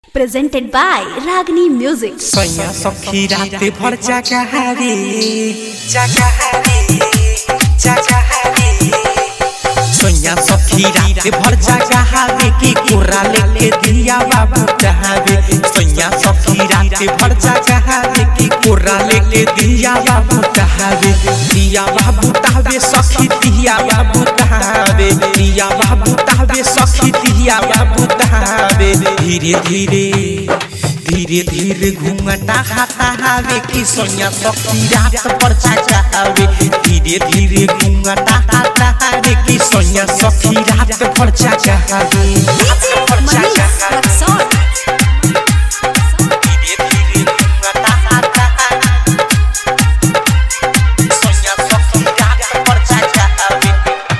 presented by Ragini Music. सैया सखी रात भर जागहारी जागहारी जागहारी सैया सखी रात भर जागहारी की कोरा लेके दिया बाबू कहावे सैया सखी रात भर जागहारी की कोरा लेके दिया बाबू कहावे दिया बाबू तावे सखी दिया बाबू कहावे दिया बाबू तावे सखी दिया बाबू कहावे धीरे धीरे धीरे धीरे घूंघटा खाता हवे कि सोनिया सखी रात पर जागावे धीरे धीरे घूंघटा खाता हवे कि सोनिया सखी रात पर जागावे धीरे धीरे घूंघटा खाता हवे सोनिया सखी रात पर जागावे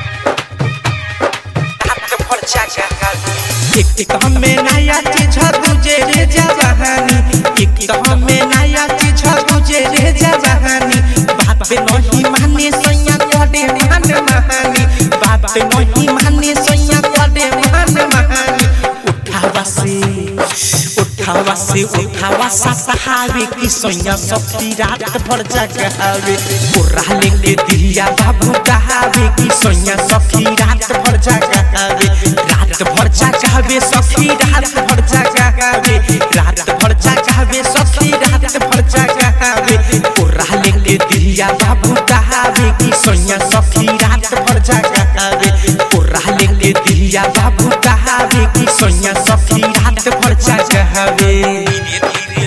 रात पर जागावे एक एक हमें नया चीज तुझे रे जवानी एक तो हमें नया चीज तुझे रे जवानी बात पे नहीं माने सैया कोडे मान महानी बात पे नहीं माने सैया कोडे मान महानी उठावा से उठावा से उठावा सा सहावे की सैया सखी रात भर जगावे कोरा लेके दिया बाबू कहावे की सैया सखी रात भर जगावे रात भर जगावे सखी रात भर जगावे रात भर जगावे सखी रात भर जगावे कोरा लेके दिया बाबू कहावे की सैया सखी रात भर जगावे कोरा लेके दिया बाबू कहावे की सैया सखी रात भर जगावे धीरे धीरे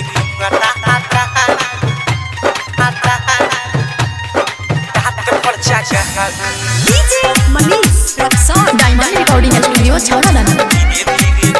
रात भर जगावे Diamond Recording Studio, Chowdhury.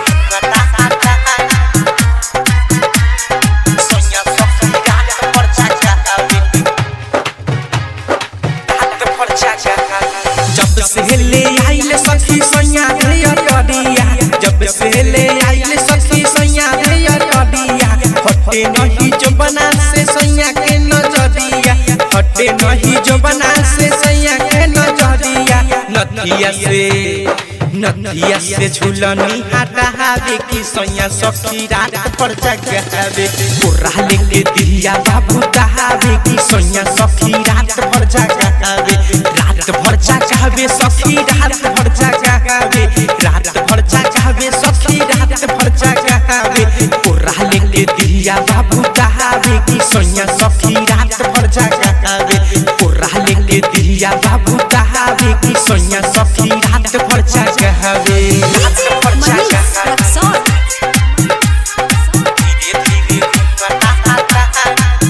जब से ले आइल सखी सैया रे अटडिया जब से ले आइल सखी सैया रे अटडिया हटे नहीं जो बना से सैया के नजरिया हटे नहीं जो बना से सैया के नजरिया नथिया से नथिया से झूलनी हटा हवे की सैया सखी रात पर जगावे कोरा लेके दिया बाबू कहावे की सैया सखी रात पर जगावे रात भर जगावे सखी रात भर जगावे रात भर जगावे सखी रात भर जगावे कोरा लेके दिया बाबू कहावे की सैया सखी रात भर जगावे कोरा लेके दिया बाबू कहावे की सैया सखी रात भर जगावे रात भर जगावे धीरे धीरे घूंघटा आता है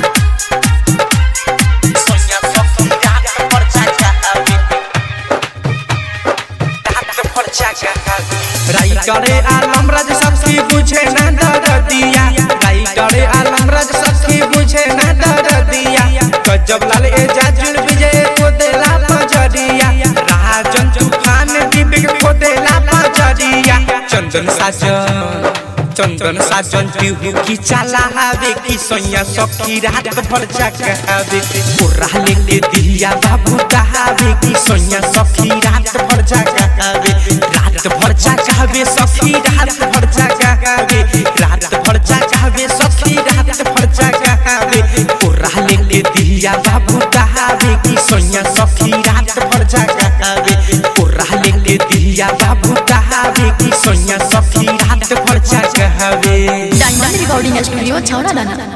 सोनिया सखी रात भर जगावे रात भर जगावे राई करे आलम राज सखी बुझे ना दर दिया राई करे आलम राज सखी बुझे ना दर दिया गजब लाल ए जाजुल विजय को देला पजरिया राजन तूफान दीपिक को देला पजरिया चंदन साजन चंदन साजन पीहू की चाला हवे की सैया सखी रात भर जगावे कोरा लेके दिया बाबू कहावे की सैया सखी रात भर जगावे रात भर जगावे सखी रात भर जगावे रात भर जगावे सखी रात भर जगावे कोरा लेके दिया बाबू कहावे की सैया सखी रात भर जगावे कोरा लेके दिया बाबू कहावे की सैया सखी रात भर जगावे Diamond Recording Studio, Chowdhury.